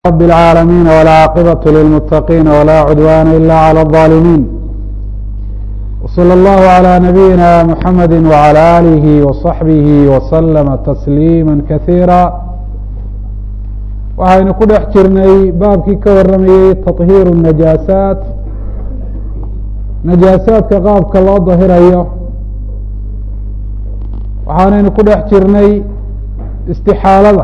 رب العالمين والعاقبة للمتقين ولا عدوان إلا على الظالمين وصلى الله على نبينا محمد وعلى آله وصحبه وسلم تسليما كثيرا waxaynu ku dhex jirnay baabkii ka waramayey تطهيir النajaasaat najaasaadka qaabka loo dahirayo waxaanaynu ku dhex jirnay istixaalada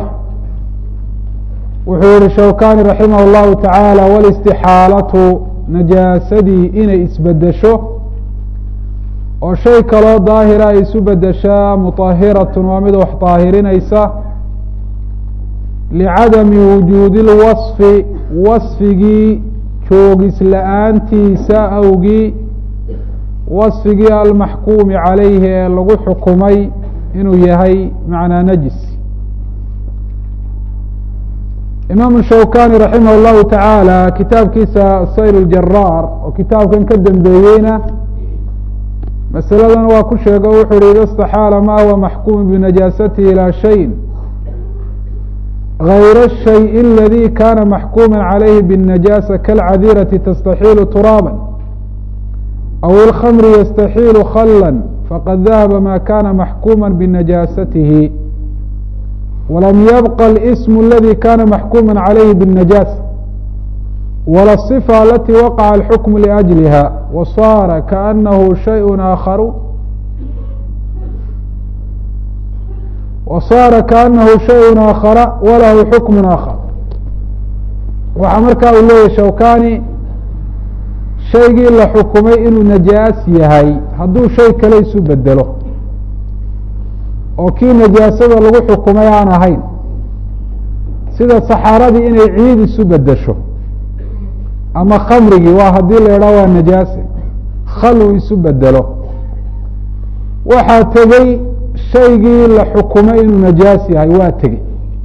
wuxuu yihi shawkani raximah اllahu taعaalى wاlاstixaalatu najaasadii inay isbedesho oo shay kaloo daahira ay isu bedeshaa muطahirat waa mid wax daahirinaysa licadami wujuudi اlwaصfi wasfigii joogis la-aantiisa awgii wasfigii almaxkuumi calayhi ee lagu xukumay inuu yahay macnaa najis imaamu shawkani raximah اllahu tacaala kitaabkiisa sayr اljaraar oo kitaabkan ka dambeeyeyna masaladan waa ku sheego wuxuu hi ida اstaxaala ma huwa maxkumu binajaasatihi ilaa shayin غayr الشhayء اladي kana maxkuma عalayhi bالnajaasة kalcadirati tastaxiilu turaaba aw اlkmri yastaxiilu khla faqad dahaba ma kana maxkuma binajaasatihi walam yabqa اlsm اladي kana maxkuma عalayhi bالnajaasة wala الصفة alati waqaca اlxukm لأjliha wasaara kaأnahu shayء aakharu wasaara kaanahu shayء aakhara walahu xukm aakhar waxaa markaa uu leeyahy shawkani shaygii la xukumay inuu najaas yahay hadduu shay kale isu bedelo oo kii najaasada lagu xukumay aan ahayn sida saxaaradii inay ciid isu bedesho ama khamrigii waa haddii la idhaha waa najaase khal uu isu bedelo waxaa tegey shaygii la xukumay inuu najaas yahay waa tegey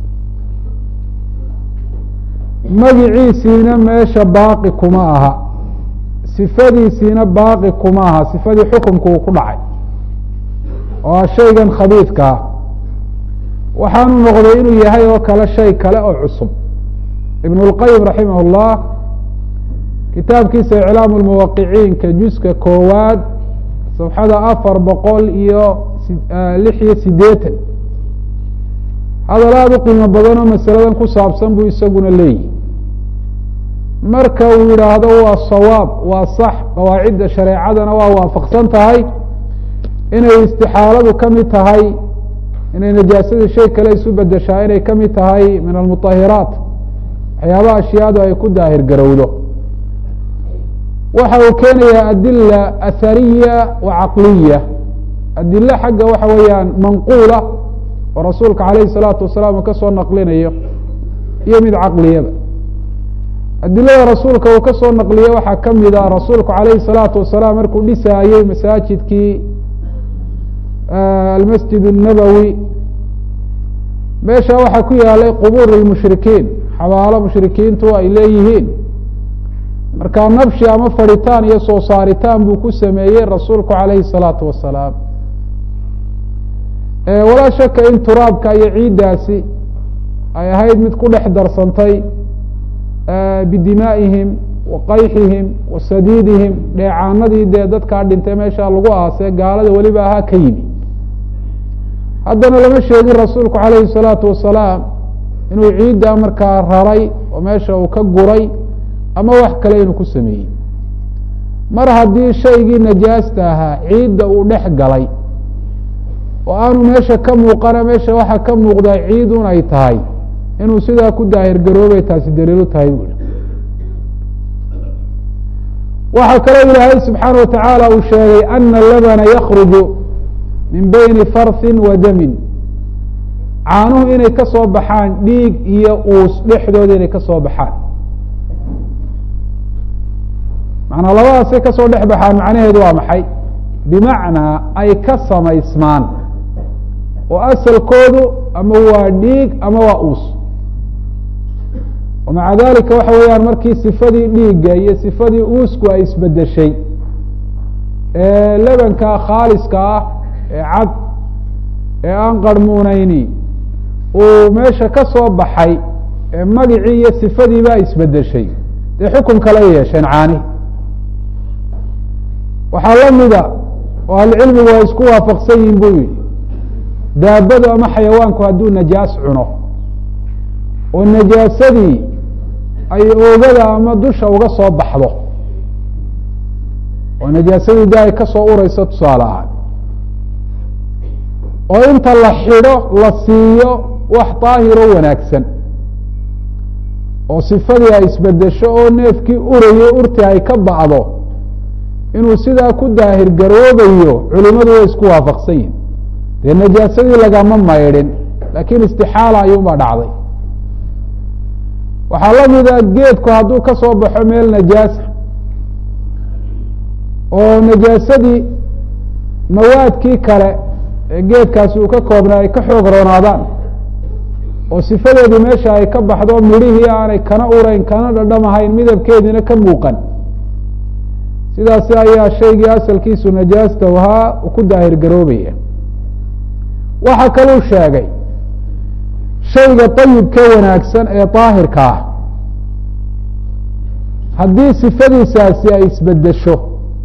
magiciisiina meesha baaqi kuma aha sifadiisiina baaqi kuma aha sifadii xukumku uu ku dhacay oo a shaygan khabiidka ah waxaanu noqday inuu yahay oo kale shay kale oo cusub ibn اlqayim raximah اllah kitaabkiisa iclaamu lmuwaqiciinka juska koowaad safxada afar boqol iyo lix iyo sideetan hadal aada u qiimo badanoo masaladan ku saabsan buu isaguna leeyihi marka uu yidhaahdo waa sawaab waa sax qawaacidda shareecadana waa waafaqsan tahay inay istixaaladu ka mid tahay inay najaasada shay kale isu bedeshaa inay ka mid tahay min almuطahiraat waxyaabaha ashyaadu ay ku daahir garowdo waxa uu keenayaa adila ahariya wa caqliya adilo xagga waxa weeyaan manquula oo rasuulka calayhi الsalaatu wasalaam uu ka soo naqlinayo iyo mid caqliyaba adilada rasuulka uu ka soo naqliye waxaa ka mid a rasuulku calayhi الsalaatu wasalaam markuu dhisaayey masaajidkii almasjid الnabowi meesha waxaa ku yaalay qubuur اlmushrikiin xabaalo mushrikiintu ay leeyihiin markaa nabshi ama fadhitaan iyo soo saaritaan buu ku sameeyey rasuulku calayhi الsalaatu wasalaam walaa shaka in turaabka iyo ciiddaasi ay ahayd mid ku dhex darsantay bidimaa'ihim wa qayxihim wa sadiidihim dheecaanadii dee dadkaa dhintay meesha lagu aasee gaalada weliba ahaa ka yimi haddana lama sheegin rasuulku calayhi الsalaatu wasalaam inuu ciiddaa markaa raray oo meesha uu ka guray ama wax kale inuu ku sameeyey mar haddii shaygii najaasta ahaa ciidda uu dhex galay oo aanu meesha ka muuqana meesha waxaa ka muuqdaa ciidun ay tahay inuu sidaa ku daahir garoobay taasi daliilu tahay bu i waxaa kaloo ilaahay subxaana wa tacaala uu sheegay ana labana yakruju min beyni farsin wa damin caanuhu inay ka soo baxaan dhiig iyo uus dhexdooda inay ka soo baxaan macnaa labadaasay ka soo dhex baxaan macnaheedu waa maxay bimacnaa ay ka samaysmaan oo asalkoodu ama waa dhiig ama waa uus maca dalika waxa weeyaan markii sifadii dhiigga iyo sifadii uusku ay isbedeshay ee lebanka khaaliska ah ee cad ee aan qarmuunayni uu meesha ka soo baxay ee magicii iyo sifadiibaa isbedeshay dee xukun kale yeesheen caani waxaa la mida oo ahlucilmigu ay isku waafaqsan yihin buu yihi daabadu ama xayawaanku hadduu najaas cuno oo najaasadii ay oogada ama dusha uga soo baxdo oo najaasadii de ay ka soo ureyso tusaale ahaan oo inta la xidho la siiyo wax daahiro wanaagsan oo sifadii ay isbedesho oo neefkii urayey urti ay ka bacdo inuu sidaa ku daahir garoobayo culimadu way isku waafaqsan yihin dee najaasadii lagama maydhin laakiin istixaala ayuunbaa dhacday waxaa la mida geedku hadduu ka soo baxo meel najaasa oo najaasadii mawaadkii kale ee geedkaasi uu ka koobnaa ay ka xoog roonaadaan oo sifadeedii meesha ay ka baxdo midhihii aanay kana urayn kana dhadhamahayn midabkeediina ka muuqan sidaasi ayaa shaygii asalkiisu najaasta ahaa uu ku daahir garoobaya waxaa kaluu sheegay shayga ayibka wanaagsan ee daahirka ah haddii sifadiisaasi ay isbedesho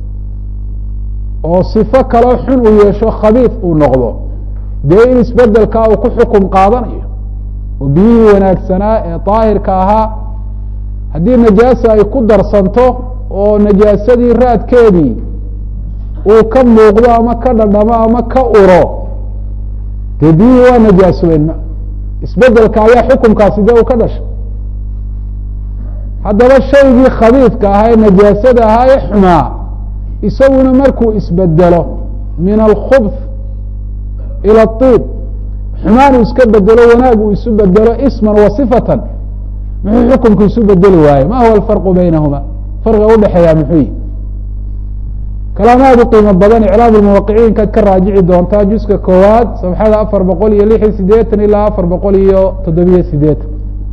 oo sifo kaloo xun uu yeesho khabiif uu noqdo dee in isbedelkaa uu ku xukum qaadanayo oo biyihii wanaagsanaa ee daahirka ahaa haddii najaasa ay ku darsanto oo najaasadii raadkeedii uu ka muuqdo ama ka dhadhamo ama ka uro dee biyihii waa najaasoobeen isbedelka ayaa xukumkaasi dee uu ka dhashay haddaba shaygii khabiifka ahaa ee najaasada ahaa ee xumaa isaguna markuu isbedelo min alkhubth ila اطib xumaan uu iska bedelo wanaag uu isu bedelo isman wa sifatan muxuu xukumku isu bedeli waaye ma huwa alfarqu baynahuma farqiga udhexeeya muxuu yihi kalaamaad u qiimo badan iclaam lmuwaqiciinkaad ka raajici doontaa juska koowaad sabxada afar boqol iyo lix iyo sideetan ilaa afar boqol iyo toddobiyo sideetan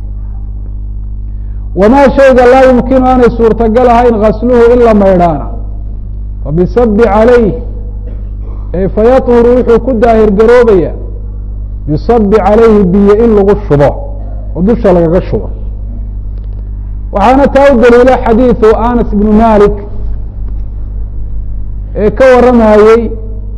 wamaa shayga laa yumkinu aanay suurtagal ahayn gasluhu in la maydhaana fabisabi calayh fayahuru wuxuu ku daahir garoobaya bisabi calayhi biyo in lagu shubo oo dusha lagaga shubo waxaana taa u daliila xadiidu anas ibnu malik ee ka waramayey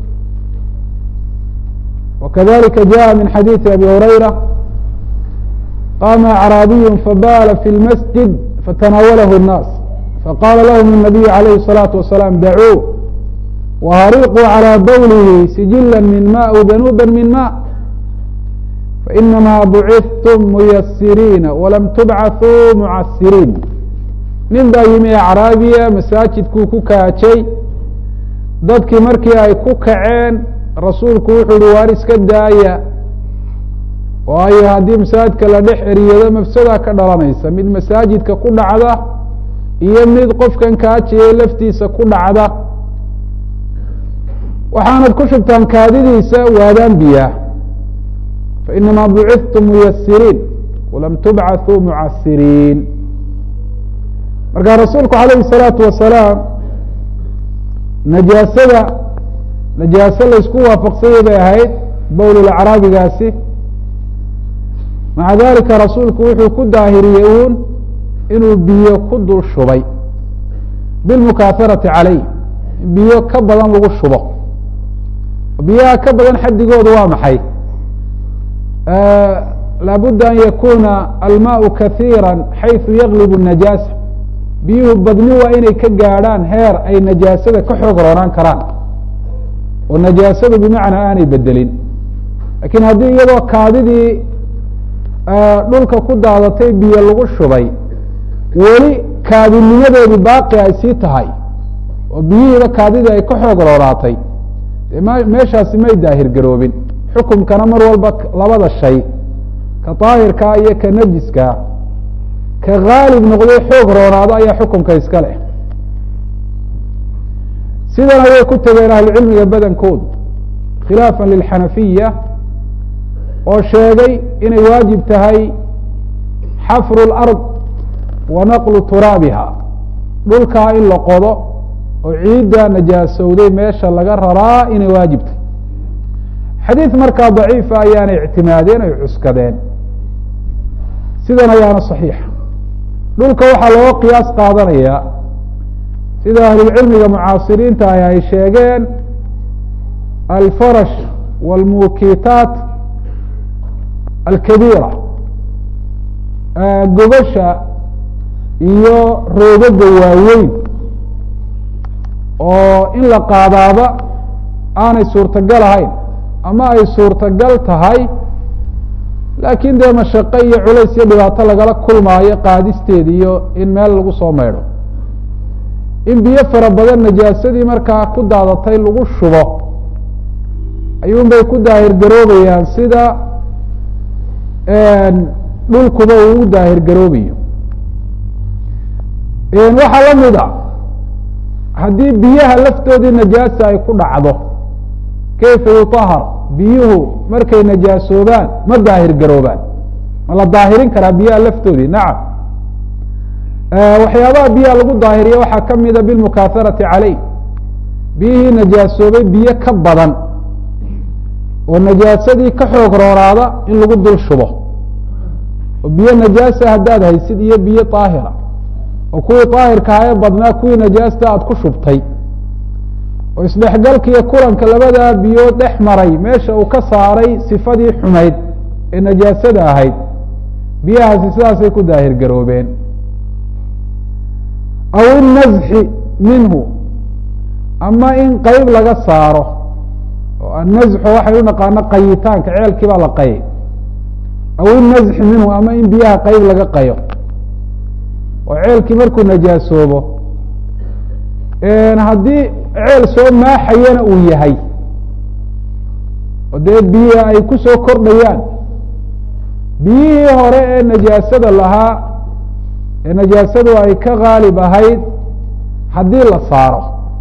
wakadalika jaءa min xadiiثi abi hurayra qama acraabiyu fabala fi اlmasjid fatanaawalahu الnaas faqala lahum الnabiyu عalayh الصalaaةu wasalaam dacuu whariquu calى bowlihi sijila min ma w danuuba min ma fainama bucithtum muyasiriina walam tubcaثuu mucasiriin nin baa yimi acraabiya masaajidkuu ku kaajay dadkii markii ay ku kaceen rasuulku wuxuu uhi waar iska daaya waayo haddii masaajidka la dhex eriyado mafsada ka dhalanaysa mid masaajidka ku dhacda iyo mid qofkan kaajayay laftiisa ku dhacda waxaanad ku shubtaan kaadidiisa waadaan biyaa fainamaa bucithtum muyasiriin walam tubcaثuu mucasiriin marka rasuulku alayhi الsalaatu wasalaam najaasada najaaso laysku waafaqsanyay bay ahayd bowlulacraabigaasi maca dalika rasuulku wuxuu ku daahiriyey uun inuu biyo ku dul shubay bilmukaaharati calayh biyo ka badan lagu shubo biyaha ka badan xadigoodu waa maxay laabudda an yakuna almaau kahiira xayثu yaglib الnajaasa biyuhu badni waa inay ka gaadhaan heer ay najaasada ka xoog roonaan karaan oo najaasadu bimacnaa aanay bedelin lakiin haddii iyadoo kaadidii dhulka ku daadatay biyo lagu shubay weli kaadinimadeedii baaqi ay sii tahay oo biyihiiba kaadidii ay ka xoog roonaatay meeshaasi may daahir garoobin xukumkana mar walba labada shay ka daahirkaa iyo ka najiskaa ka haalib noqday xoog roonaado ayaa xukumka iska leh sidan ayay ku tegeen ahlucilmiga badankoodu khilaafa lilxanafiya oo sheegay inay waajib tahay xafru اlard wa naqlu turaabiha dhulkaa in la qodo oo ciidda najaasowday meesha laga raraa inay waajib tahay xadiid markaa daciifa ayaanay ictimaadeen ay cuskadeen sidan ayaana saxiixa dhulka waxaa looga qiyaas qaadanayaa sida ahlulcilmiga mucaasiriinta ah ay sheegeen alfarash wاlmuukitaat alkabiira gobasha iyo roogaga waaweyn oo in la qaadaaba aanay suurtagal ahayn ama ay suurtagal tahay laakiin dee mashaqo iyo culays iyo dhibaato lagala kulmaayo qaadisteeda iyo in meel lagu soo maydho in biyo fara badan najaasadii markaa ku daadatay lagu shubo ayuun bay ku daahir garoobayaan sida dhulkuba uu u daahir garoobayo waxaa la mid a haddii biyaha laftoodii najaasa ay ku dhacdo kayfa yutahar biyuhu markay najaasoobaan ma daahir garoobaan ma la daahirin karaa biyaha laftoodii nacam waxyaabaha biyaha lagu daahiriya waxaa ka mida bilmukaaharati caleyh biyihii najaasoobay biyo ka badan oo najaasadii ka xoog rooraada in lagu dul shubo oo biyo najaasa haddaad haysid iyo biyo daahira oo kuwii daahirka ahae badnaa kuwii najaasta aada ku shubtay oo isdhexgalka iyo kulanka labadaa biyood dhex maray meesha uu ka saaray sifadii xumayd ee najaasada ahayd biyahaasi sidaasay ku daahir garoobeen aw innazxi minhu ama in qeyb laga saaro oo annazxu waxay u naqaano qayitaanka ceelkii baa la qayay aw innazxi minhu ama in biyaha qeyb laga qayo oo ceelkii markuu najaasoobo haddii ceel soo maaxayana uu yahay oo dee biyo ay ku soo kordhayaan biyihii hore ee najaasada lahaa ee najaasadu ay ka haalib ahayd haddii la saaro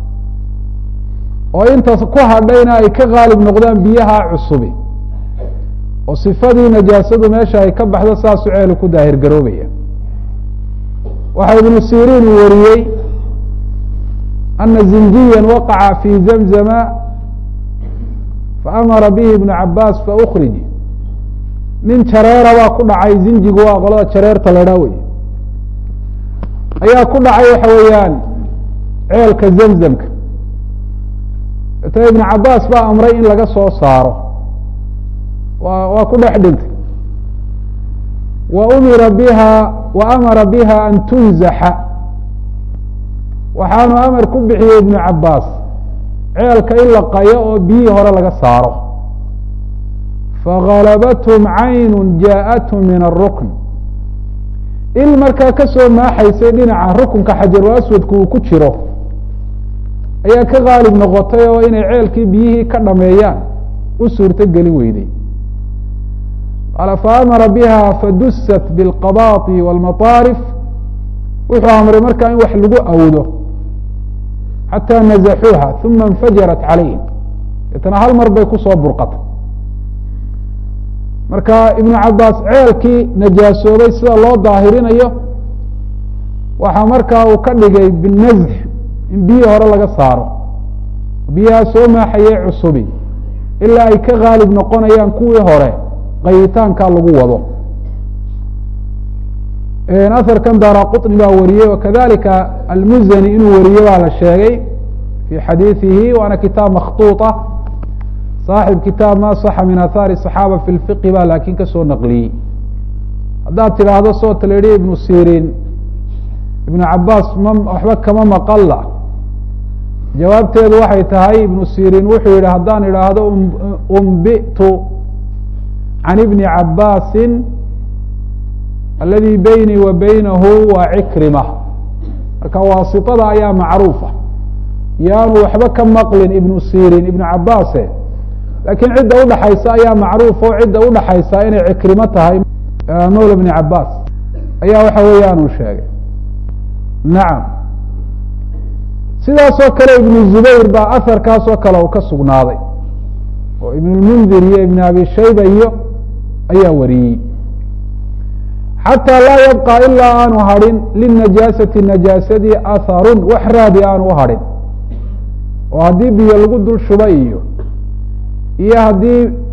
oo intaas ku hadhayna ay ka haalib noqdaan biyaha cusubi oo sifadii najaasadu meesha ay ka baxdo saasuu ceelu ku daahir garoobaya waxaa ibnu siriin uu wariyey ana zinjiya waqaca fi zamzama faamara bihi ibnu cabaas faukrij nin jareera baa ku dhacay zinjigu waa qolada jareerta la dhaa wey ayaa ku dhacay waxa weeyaan ceelka zamzamka ta ibnu cabaas baa amray in laga soo saaro wa waa ku dhex dhintay wa umira biha wa amara biha an tunzaxa waxaanu amar ku bixiyey ibnu cabaas ceelka in la qayo oo biyihii hore laga saaro fagalabathum caynu jaaءathum min arukn il markaa ka soo maaxaysay dhinaca rukunka xajaru aswadku uu ku jiro ayaa ka haalib noqotay oo inay ceelkii biyihii ka dhameeyaan u suurto gelin weyday qaala faamara biha fadusat biاlqabaطi wاlmaطaarif wuxuu amray markaa in wax lagu awdo xatى nazaxuuha uma اnfajarat calayhim deetana hal mar bay kusoo burqatay marka ibnu cabaas ceelkii najaasoobay sida loo daahirinayo waxaa markaa uu ka dhigay binazx in biyii hore laga saaro biyaha soo maaxayee cusubi ilaa ay ka haalib noqonayaan kuwii hore qayitaankaa lagu wado aharkan daara quطni baa wariyey wakadalika almuzani inuu wariye baa la sheegay fi xadiiثihi waana kitaab makhطuuطa saaxib kitaab ma صaxa min ahaari الصaxaaba fi اlfiqi ba laakin kasoo naqliyey haddaad tidhaahdo soo taleedhi ibnu sirin ibnu cabaas ma waxba kama maqalla jawaabteedu waxay tahay ibnu sirin wuxuu yihi haddaan idhaahdo umbitu can ibni cabaasi aladi beynii wa beynahu waa cikrima marka waasiطada ayaa macruufa yaanu waxba ka maqlin ibnu sirin ibnu cabaase laakiin cidda udhaxaysa ayaa macruuf o cidda udhaxaysa inay cikrimo tahay mawla ibni cabaas ayaa waxa weeyaan uu sheegay nacam sidaasoo kale ibnu zubayr baa aharkaasoo kale uu ka sugnaaday oo ibn lmundir iyo ibn abi shayba iyo ayaa wariyey xatى laa yabقى ilaa aanu hadhin linajaasati najaasadii aharun wax raadi aanu u hadhin oo haddii biyo lagu dul shuba iyo iyo haddii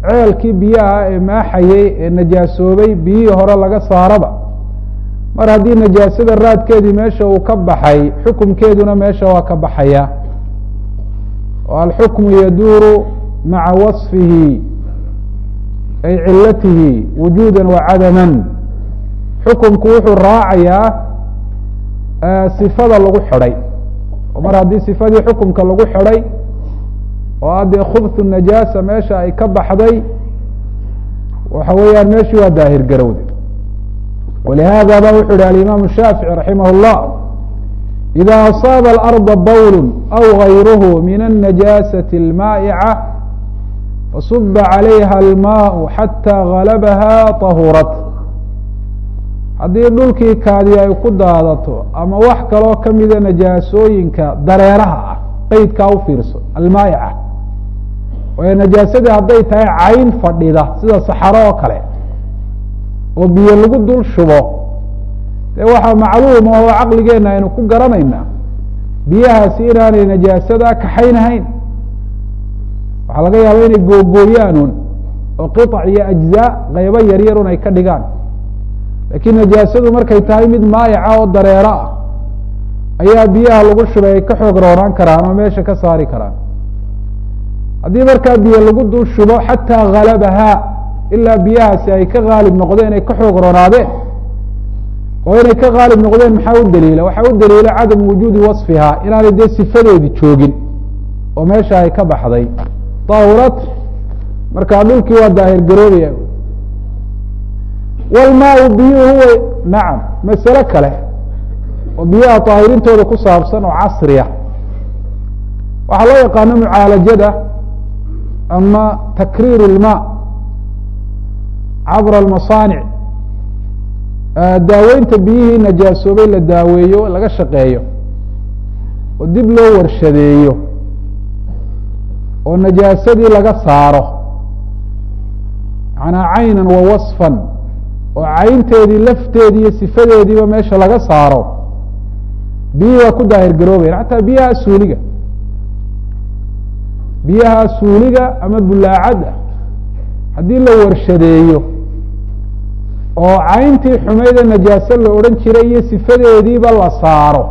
ceelkii biyaha ee maaxayey ee najaasoobay biyihii hore laga saaraba mar haddii najaasada raadkeedii meesha uu ka baxay xukumkeeduna meesha waa ka baxaya oo alxukmu yaduuru maca wasfihi ay cilatihi wujuuda wa cadaman xukumku wuxuu raacayaa sifada lagu xidhay oo mar haddii sifadii xukumka lagu xidhay oo addee khubtu najaasa meesha ay ka baxday waxa weeyaan meeshii waa daahir garowde walihaada ba wuxu yihi alimaamu shaafici raximah اllah ida asaaba alarda bawl aw gayruhu min الnajaasati اlmaa'ica fasuba calayha almaء xatى galabaha طahurat haddii dhulkii kaadi ay ku daadato ama wax kaloo kamida najaasooyinka dareeraha ah qeydkaa u fiirso almaa'ica waayo najaasadii hadday tahay cayn fadhida sida saxaro oo kale oo biyo lagu dul shubo dee waxaa macluum oo caqligeenna aynu ku garanaynaa biyahaasi inaanay najaasada kaxaynahayn waxaa laga yaaba inay googooyaanuun oo qiطc iyo ajzaa qaybo yaryarun ay ka dhigaan laakiin najaasadu markay tahay mid maayaca oo dareero ah ayaa biyaha lagu shubay ay ka xoog roonaan karaan oo meesha ka saari karaan haddii markaa biyo lagu dul shubo xataa halabahaa ilaa biyahaasi ay ka haalib noqdeen ay ka xoog roonaadeen oo inay ka haalib noqdeen maxaa u daliila waxaa u daliila cadamu wujuudi wasfihaa inaanay dee sifadeedi joogin oo meesha ay ka baxday daahurad markaa dhulkii waa daahir garoobaya walmaau biyuhu huwa nacam masale kale oo biyaha daahirintooda ku saabsan oo casriya waxaa loo yaqaano mucaalajada ama takriir اlma cabra almasaanic daaweynta biyihii najaasoobay la daaweeyo laga shaqeeyo oo dib loo warshadeeyo oo najaasadii laga saaro manaa caynan wa wasfan oo caynteedii lafteedii iyo sifadeediiba meesha laga saaro biyihii waa ku daahir garoobayan xataa biyaha suuliga biyaha suuliga ama bulaacadda haddii la warshadeeyo oo cayntii xumayda najaase la odhan jiray iyo sifadeediiba la saaro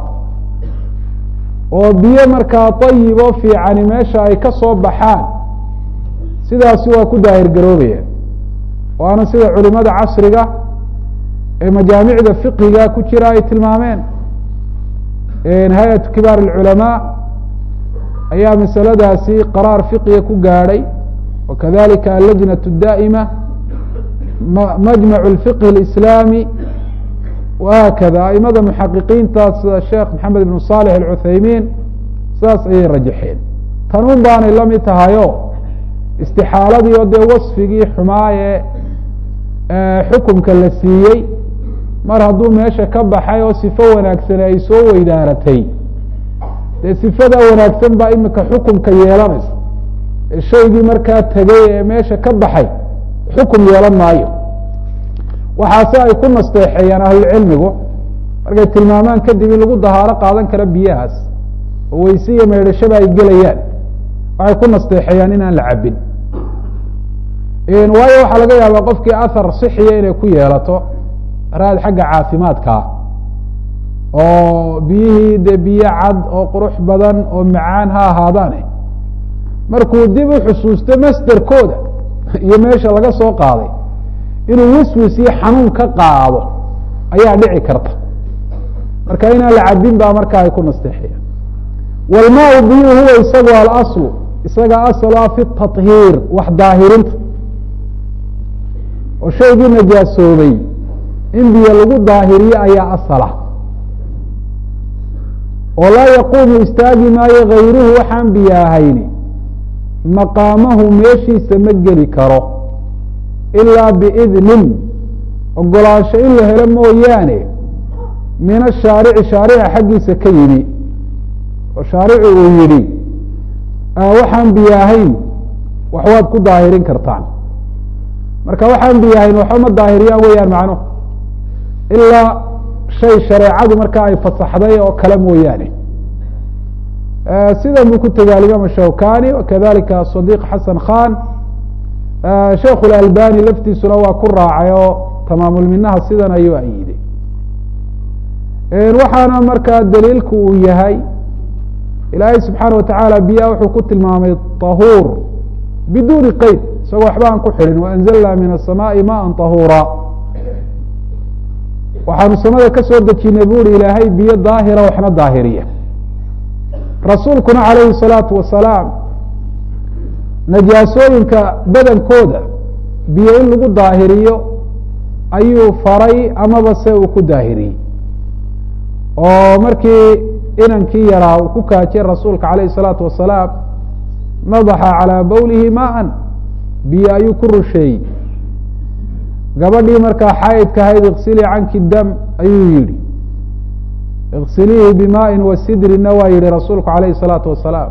oo biyo markaa dayib oo fiicani meesha ay ka soo baxaan sidaasi waa ku daahir garoobayaan waana sida culimada casriga ee majaamicda fiqiga ku jira ay tilmaameen hay-atu kibaar اlculamaa ayaa masaladaasi qaraar fiqiga ku gaadhay wakadalika allajnaة الdaa'ima majmac اlfiqh اlislaami whakada aimada muxaqiqiinta sida sheekh maxamed ibn salix alcuthaymiin sidaas ayay rajaxeen tanun baanay la mid tahayo istixaaladii oo dee wasfigii xumaaye xukumka la siiyey mar hadduu meesha ka baxay oo sifo wanaagsane ay soo weydaaratay dee sifada wanaagsan baa imika xukumka yeelanaysa ee shaygii markaa tegay ee meesha ka baxay xukum yeelan maayo waxaase ay ku nasteexeeyaan ahlucilmigu markay tilmaamaan kadib in lagu dahaaro qaadan karo biyahaas oo weyse iyo meydhashaba ay gelayaan waxay ku nasteexeeyaan inaan la cabin waayo waxaa laga yaabaa qofkii ahar sixiya inay ku yeelato raad xagga caafimaadkaa oo biyihii dee biyo cad oo qurux badan oo macaan ha ahaadaane markuu dib u xusuusto masderkooda iyo meesha laga soo qaaday inuu wiswis iyo xanuun ka qaado ayaa dhici karta marka inaan la cabin baa markaa ay ku nasteexayaan walmaau biyu huwa isagu alaslu isaga asal ah fi tahiir wax daahirinta oo shaygii najaasoobay in biyo lagu daahiriyo ayaa asala oo laa yaquumu istaagi maayo gayruhu waxaan biyo ahayni maqaamahu meeshiisa ma geli karo ilaa biidnin ogolaansho in la helo mooyaane min ashaarici shaarica xaggiisa ka yimi oo shaaricu uu yidhi waxaan biyo ahayn wax waad ku daahirin kartaan marka waxaan biyo ahayn waxba ma daahiriyaan weeyaan macnuhu ilaa shay shareecadu markaa ay fasaxday oo kale mooyaane sidan buu ku tegay alimaam shawkani wakadalika sadiq xasan khan sheikhu lalbani laftiisuna waa ku raacay oo tamaamulminaha sidan ayuu ayiday waxaana markaa daliilku uu yahay ilaahay subxaana watacaala biyaha wuxuu ku tilmaamay tahuur biduuni qeyd isagoo waxba aan ku xidhin waanzalna min asamaai maan tahuura waxaanu samada ka soo dejinay bu uhi ilaahay biyo daahira waxna daahiriya rasuulkuna calayhi salaatu wasalaam najaasooyinka badankooda biyo in lagu daahiriyo ayuu faray amaba se uu ku daahiriyey oo markii inankii yaraa uu ku kaajay rasuulka calayhi الsalaatu wasalaam nadaxa calىa bowlihi maan biyo ayuu ku rusheeyey gabadhii markaa xaydka ahayd iksilii canki dam ayuu yihi iksiliihi bimaaءi wasidrina waa yihi rasuulku calayhi الsalaatu wasalaam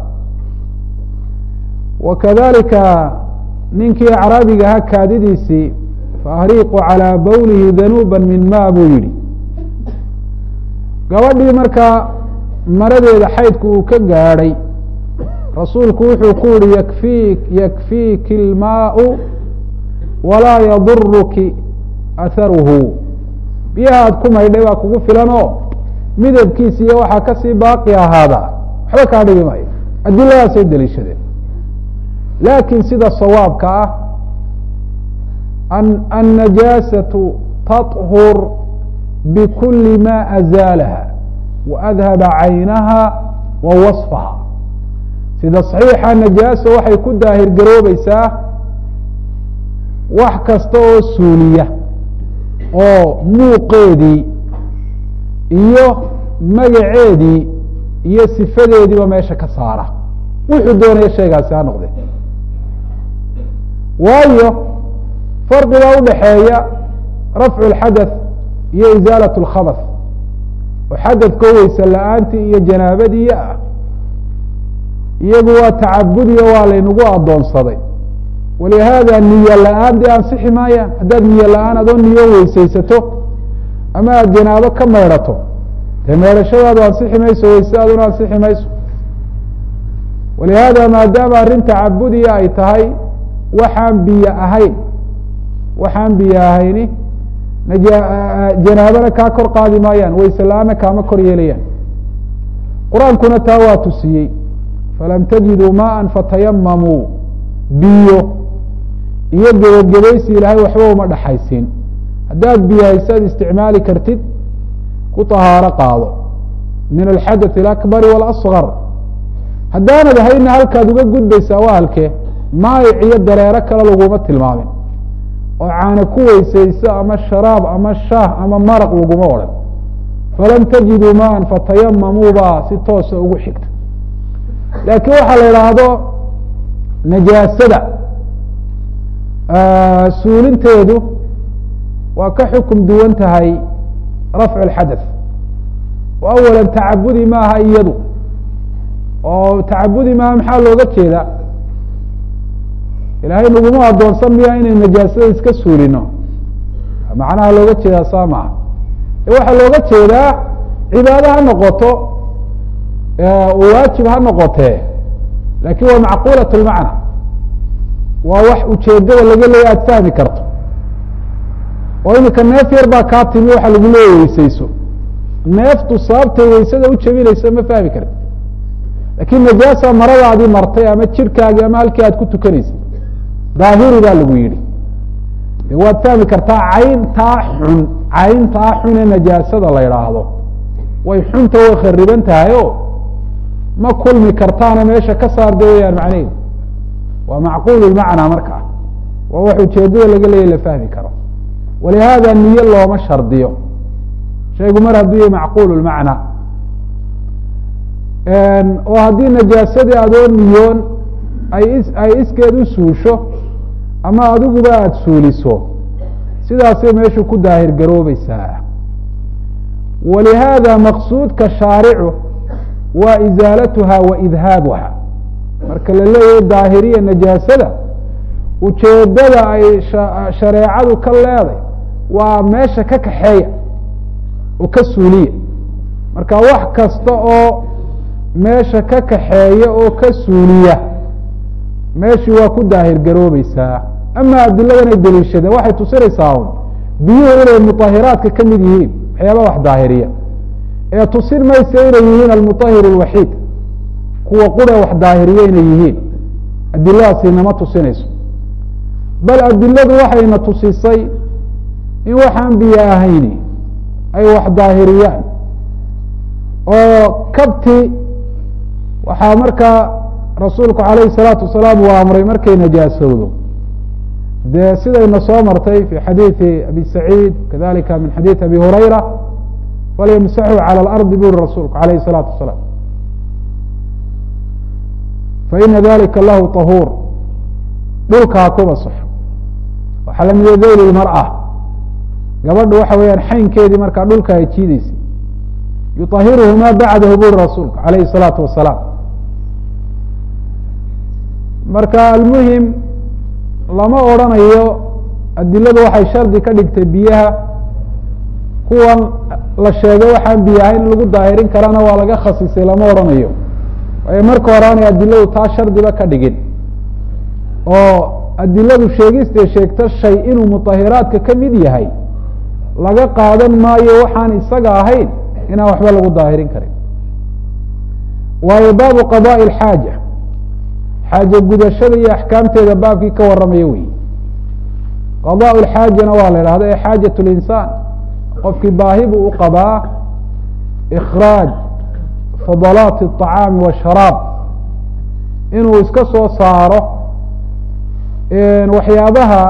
wakadalika ninkii acraabiga ahaa kaadidiisii faahriiqu calىa bowlihi danuuba min ma buu yihi gabadhii markaa maradeeda xaydku uu ka gaadhay rasuulku wuxuu ku yihi yakfi yakfiiki ilmaau walaa yaduruki aharuhu biyaha aad ku maydhay baa kugu filan oo midabkiisa iyo waxaa kasii baaqi ahaada waxba kaa dhigi maayo adiladaasay daliishadeen laakiin sida sawaabka ah annajaasatu taطhur bkuli ma azaalaha waadhaba caynaha wa waصfaha sida صaxiixa najaasa waxay ku daahir garoobaysaa wax kasta oo suuliya oo muuqeedii iyo magaceedii iyo sifadeediiba meesha ka saara wuxuu doonaya shaygaasi ha noqde waayo farqiga udhaxeeya rafcu اxadaث iyo isaalaة اlkhabas oo xadadko weyse la-aantii iyo janaabadii ah iyagu waa tacabudiyo waa laynagu adoonsaday walihaada niyo la-aan dee ansixi maayaan haddaad niyo la-aan adoo niyo weyseysato ama aad janaabo ka maydhato dee meedhashadaadu ansixi mayso weyseaduna ansixi mayso walihaada maadaama arrin tacabudiya ay tahay waxaan biyo ahayn waxaan biyo ahayni janaabana kaa kor qaadi maayaan wayse la-aanna kaama kor yeelayaan qur-aankuna taa waa tusiyey falam tajiduu maaa fatayamamuu biyo iyo gebagabaysi ilaahay waxba uma dhexaysiin haddaad biyo haysaad isticmaali kartid ku tahaaro qaado min alxadaث alakbari waاlasغar haddaanad hayna halkaad uga gudbaysaa waa halkee maayic iyo dareero kale laguma tilmaamin oo caana ku weysayso ama sharaab ama shaah ama maraq laguma odhan falam tajiduu maan fatayamamuu baa si toosa ugu xigta laakiin waxaa la idhaahdo najaasada suulinteedu waa ka xukum duwan tahay rafcu اlxadaث o awala tacabudi maaha iyadu oo tacabudi maaha maxaa looga jeeda ilaahay naguma adoonsan miya inay najaasada iska suulino macnaha looga jeedaa saa maaha waxaa looga jeedaa cibaado ha noqoto waajib ha noqotee lakin waa macquulaة اlmacna waa wax ujeedada laga leeya aad fahmi karto oo imika neef yar baa kaa timi waxa lagu leeya weyseyso neeftu sababtay weysada u jebinaysa ma fahmi karti lakin najaasa maradaadii martay ama jirkaagii ama halkii aad ku tukanaysay daahiri baa lagu yihi de waad fahmi kartaa cayntaa xun cayntaa xun ee najaasada la idhaahdo way xunta way khariban tahay o ma kulmi kartaana meesha ka saarda weyaan macnehedu waa macquul lmacnaa markaa waa wax ujeedada laga leeya la fahmi karo walihaada niyo looma shardiyo shaygu mar hadduu yahay macquul lmacna oo haddii najaasadii adoo niyoon ay ay iskeed u suusho ama adiguba aada suuliso sidaasay meeshu ku daahir garoobeysaa walihaada maqsuudka shaaricu waa izaalatuha wa idhaabuha marka la leeyahay daahiriya najaasada ujeedada ay shareecadu ka leeday waa meesha ka kaxeeya oo ka suuliya marka wax kasta oo meesha ka kaxeeya oo ka suuliya meeshii waa ku daahir garoobeysaa ama adiladan ay deliishadeen waxay tusinaysaa un biyuhu inay muطahiraadka ka mid yihiin waxyaaba wax daahiriya ee tusin maysa inay yihiin almuطahir اlwaxiid kuwa qura wax daahiriya inay yihiin adiladaasi nama tusinayso bal adiladu waxayna tusisay in waxaan biyo ahayni ay wax daahiriyaan oo kabti waxaa markaa rasuulku alayh الsalaatu wasalaam uu amray markay najaasowdo dee sidayna soo martay fi xadiiثi abi saciid kadalika min xadiiثi abi hurayra falyamsaxuu calى اlardi buri rasuulku alayh الsalaatu wasalaam faina dalika lahu طahuur dhulkaa kuba sox waxaa lamida dayl marأة gabadha waxa weeyaan xaynkeedii markaa dhulka ay jiideysay yuطahiruhu ma bacdahu buri rasuulku alayh الsalaatu wasalaam marka almuhim lama odrhanayo adiladu waxay shardi ka dhigtay biyaha kuwan la sheegay waxaan biyo ahayn in lagu daahirin karana waa laga khasisay lama odhanayo waayo marka hore aanay adiladu taa shardiba ka dhigin oo adiladu sheegistay sheegto shay inuu muطahiraadka ka mid yahay laga qaadan maayo waxaan isaga ahayn inaan waxba lagu daahirin karin waayo baabu qadaءi اxaaja xaaje gudashada iyo axkaamteeda baabkii ka warramaya wey qadaء اxaajana waa la idhahda ee xaajaة اlinsaan qofkii baahi buu u qabaa ikraaj fadalaati الطacaami washaraab inuu iska soo saaro waxyaabaha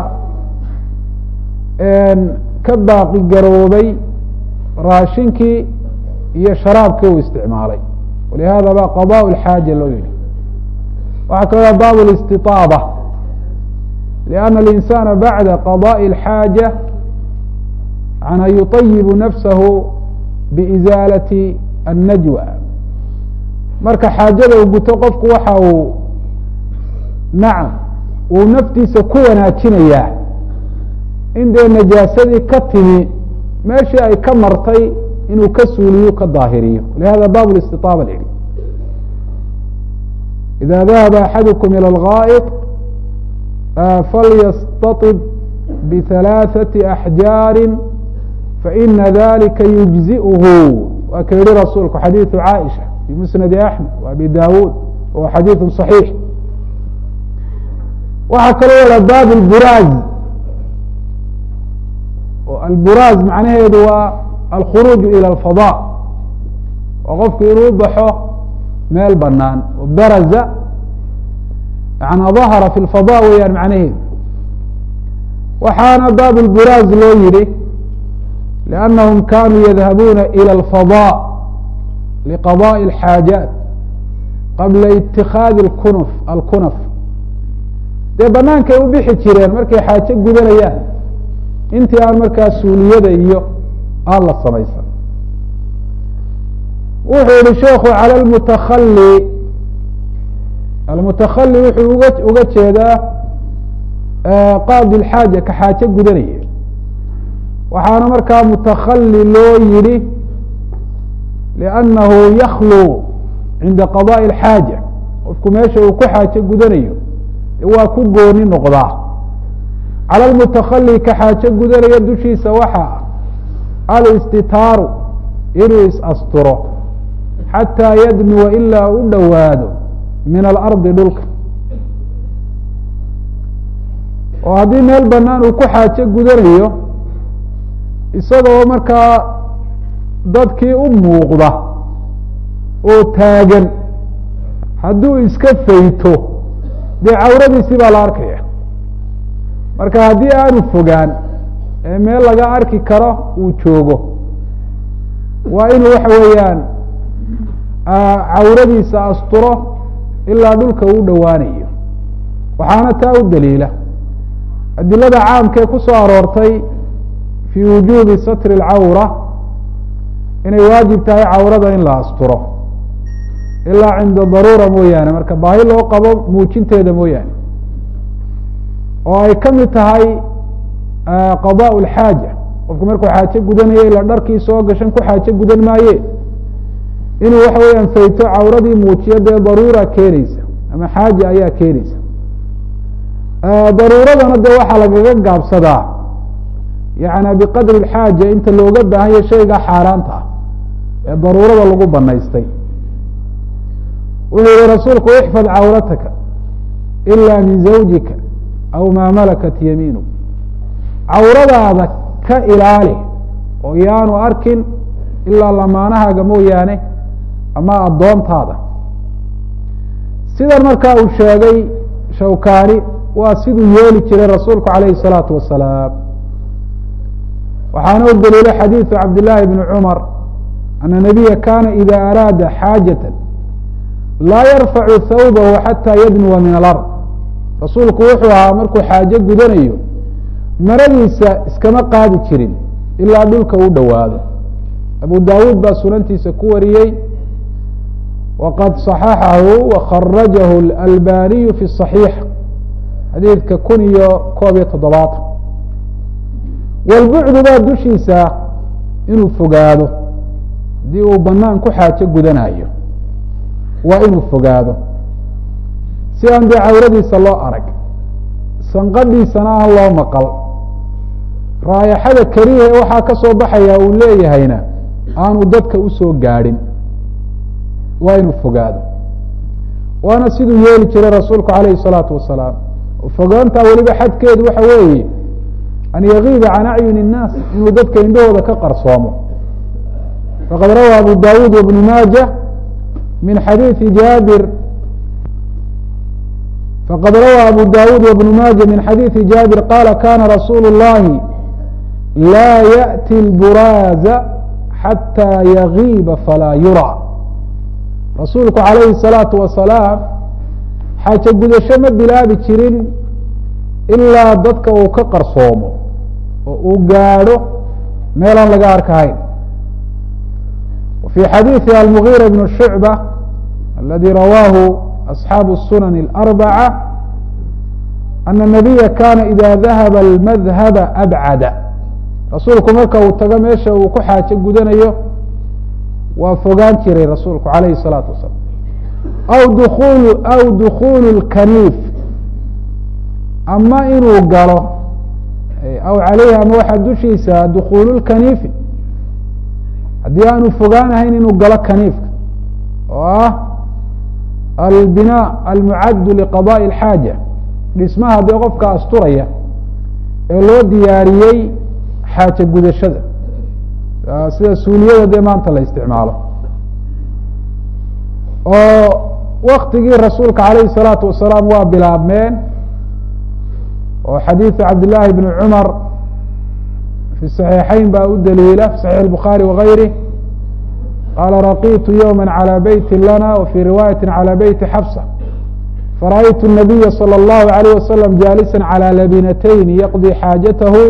ka baaqi garoobay raashinkii iyo sharaabkii uu isticmaalay walihada ba qadaء اxaaja loo yihi waxaa kaloo bab الاstiطaabة لأn الإnsاna baعda qضاء الxاaجة an yuطayib nafsahu bإزاalaة الnajوى marka xaajada uu guto qofku waxa uu nacam uu naftiisa ku wanaajinayaa in dee najaasadii ka timi meeshii ay ka martay inuu ka suuliyo ka daahiriyo lihada bab ااstiطاabة l إذا ذهب أحadكم إلى الغائط فlيsتطب بثaلاثة أحجاaر فإن ذلika يجزئه waa ka yihi rasuulku xadيiث عائشة في مسند أحمد وأبي dاود wa xadيiث صحيiح waxaa kaloo wada bab البراز البراز macnaheedu waa الخروج إلى الفضاء oo qofku inuu baxo meel banaan baraza yana dahara fi lfada weeyaan macnaheedu waxaana bab lburaaz loo yihi liannahum kanuu yadhabuuna ilى اlfadاء liqadaءi اlxaajaat qabla itikaadi kunf alkunaf dee banaankay u bixi jireen markay xaajo gudanayaan intii aan markaa suuliyada iyo aan la samaysan wuxuu yihi sheekhu calى اlmutakali almutakali wuxuu uga uga jeedaa qaadi اlxaaja ka xaajo gudanaya waxaana markaa mutakali loo yihi liannahu yaklu cinda qadaءi اlxaaja qofku meesha uu ku xaajo gudanayo waa ku gooni noqdaa calى lmutakali ka xaajo gudanaya dushiisa waxaa alistitaaru inuu is-asturo xatىa yadnuwa ilaa u dhowaado min alardi dhulka oo haddii meel banaan uu ku xaajo gudanayo isagoo markaa dadkii u muuqda oo taagan hadduu iska fayto dee cawradiisii baa la arkaya marka haddii aanu fogaan ee meel laga arki karo uu joogo waa inuu waxa weeyaan cawradiisa asturo ilaa dhulka uu dhowaanayo waxaana taa u daliila adilada caamkee ku soo aroortay fii wujuubi satri اlcawra inay waajib tahay cawrada in la asturo ilaa cinda daruura mooyaane marka baahi loo qabo muujinteeda mooyaane oo ay ka mid tahay qadaء اlxaaja qofku markuu xaajo gudanayo ila dharkii soo gashan ku xaajo gudan maaye inuu waxa weeyaan fayto cawradii muujiyo dee daruura keeneysa ama xaaja ayaa keeneysa daruuradana dee waxaa lagaga gaabsadaa yani biqadri اxaaja inta looga baahanya shayga xaaraanta ah ee daruurada lagu banaystay wuxuu yihi rasuulku ixfad cawrataka ila min zawjika aw maa malakat yamiinu cawradaada ka ilaali oo yaanu arkin ilaa lamaanahaaga mooyaane ama addoontaada sidan markaa uu sheegay shawkani waa siduu yeeli jiray rasuulku calayhi الsalaatu wasalaam waxaana u daliilay xadiiثu cabd llaahi bni cumar ana nabiya kana ida araada xaajaة laa yarfacu thawbahu xataa yadnuwa min alard rasuulku wuxuu ahaa markuu xaajo gudanayo maradiisa iskama qaadi jirin ilaa dhulka u dhowaado abu dawuud baa sunantiisa ku wariyey waqad صaxaxahu wakarajahu اlalbaniyu fi صaxiix xadiidka kun iyo koob iyo toddobaatan walbucdu baa dushiisa inuu fogaado haddii uu banaan ku xaajo gudanayo waa inuu fogaado si aan dee cawradiisa loo arag sanqadhiisana aan loo maqal raayaxada keliya ee waxaa ka soo baxaya uu leeyahayna aanu dadka usoo gaadhin waa inuu fogaado waana siduu yeeli jiray rasuulku calayhi الsalaatu wasalaam fogaantaa weliba xadkeedu waxa weeye an yagiiba can acyuni الnaas inuu dadka indhahooda ka qarsoomo faqad rawى abu dawuud wbn maaja min xadiiثi jaabir faqad rawى abu dawuud wbn maaja min xadiiثi jaabir qala kana rasuulu الlahi laa yaأti اlburaaza xatىa yagiiba falaa yurى rasuulku calayhi الsalaatu wasalaam xaajo gudasho ma bilaabi jirin ilaa dadka uu ka qarsoomo oo uu gaadho meelaan laga arkahayn وفي xadيiثi المغيرة بن شhuعبة الذي rawاه أصحاaب السنن الأربعة أن النبيa kاna إذا ذahب المذهب أبعd rasuulku marka uu tago meesha uu ku xaajo gudanayo waa fogaan jiray rasuulku عalayه الصلاaةu وaسلام aw dkul aw dkul الkنيif ama inuu galo aw عalayhi ama waxaa dushiisa dkul الkنيifi haddii aanu fogaanahayn inuu galo kaniifka oo ah albinaa almucaddu liqadaءi اlxaaja dhismaha dee qofka asturaya ee loo diyaariyey xaajo gudashada sida suuliyada dee maanta la isticmaalo oo waktigii rasuulka calayhi الsalaatu wasalaam waa bilaabmeen oo xadiiثu cabd llaahi bni cumar في صحيixayn baa u daliila في صحيح الbخarي وغayrه qala raqitu yوما عalى beyti lana وفي riwaayaة عalى beyti xfصة farأytu النabiya slى الlahu عalيه waslم jaalisa عalى labinatayn yaqضي xaajath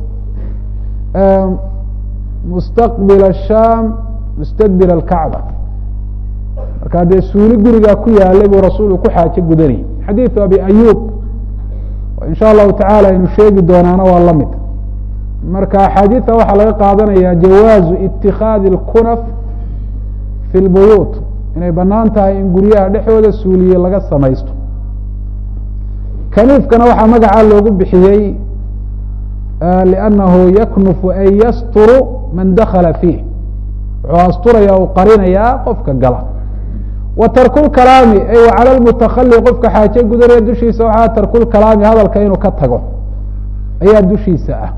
mustaqbil الsham mustadbir الkacba markaa dee suuli gurigaa ku yaalay buu rasuulku ku xaajo gudanayay xadiiثu abi ayub in sha allahu taعalى aynu sheegi doonaana waa la mid marka axaadiida waxaa laga qaadanaya jawaazu itikaadi اlkunaf fi lbuyuut inay banaan tahay in guryaha dhexdooda suuliye laga samaysto kaniifkana waxaa magacaa loogu bixiyey liannahu yaknufu ay yasturu man dakala fiih wuxuu asturaya u qarinayaa qofka gala wa tarku lkalaami ay cala lmutakali qofka xaaje gudanaya dushiisa waxaa tarku lkalaami hadalka inuu ka tago ayaa dushiisa ah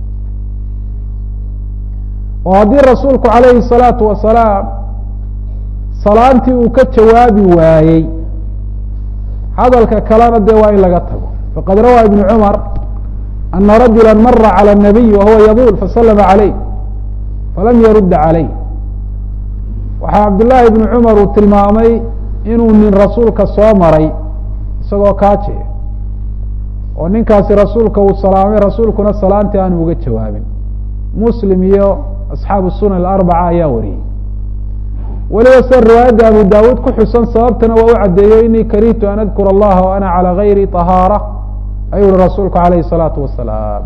oo haddii rasuulku calayhi الsalaatu wasalaam salaantii uu ka jawaabi waayey hadalka kalena dee waa in laga tago faqad rawaa ibn cumar ana rajula mara calى الnabiy wahuwa yaduul faslama عalayh falam yarudda calayh waxaa cabdillaahi ibnu cumar uu tilmaamay inuu nin rasuulka soo maray isagoo kaaje oo ninkaasi rasuulka uu salaamay rasuulkuna salaantii aanu uga jawaabin muslim iyo asxaabu sunan alarbaca ayaa wariyey weliba se riwaayadda abu daawuud ku xusan sababtana waa u caddeeyo inii karihtu an adkura allaha wa ana calى gayri طahaara ayuu uhi rasuulku calayhi الsalaatu wasalaam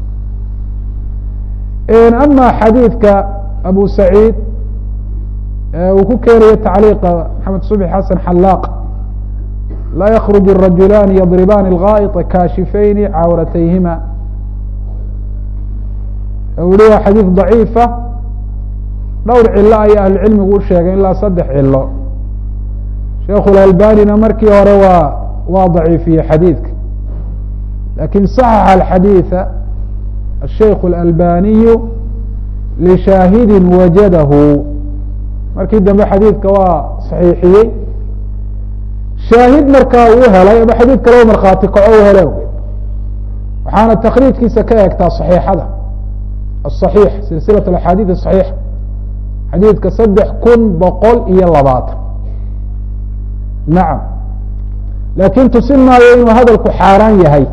ama xadiidka abu saciid uu ku keenayo tacliiqa maxamed subxi xasan xalaaq laa yakruج الrajulaani yadribaani اlgaaئطa kaashifayni cawratayhima yihi waa xadiid ضaciifa dhowr cilo ayaa ahlucilmigu u sheegay ilaa saddex cilo sheikhu اlalbanina markii hore waa waa daciifiyey xadiidka lakin صaxaxa alxadiiثa الshaykh اlalbaniyu lishaahidi wajadahu markii dambe xadiidka waa saxiixiyey shaahid markaa uu helay ama xadiid kale u markhaati kaco u hele waxaana takriijkiisa ka eegtaa صaxiixada aلصaxiix silsilaة axaadiiث صaxiixa xadiidka saddex kun boqol iyo labaatan nacam laakin tusin maayo inuu hadalku xaaraan yahay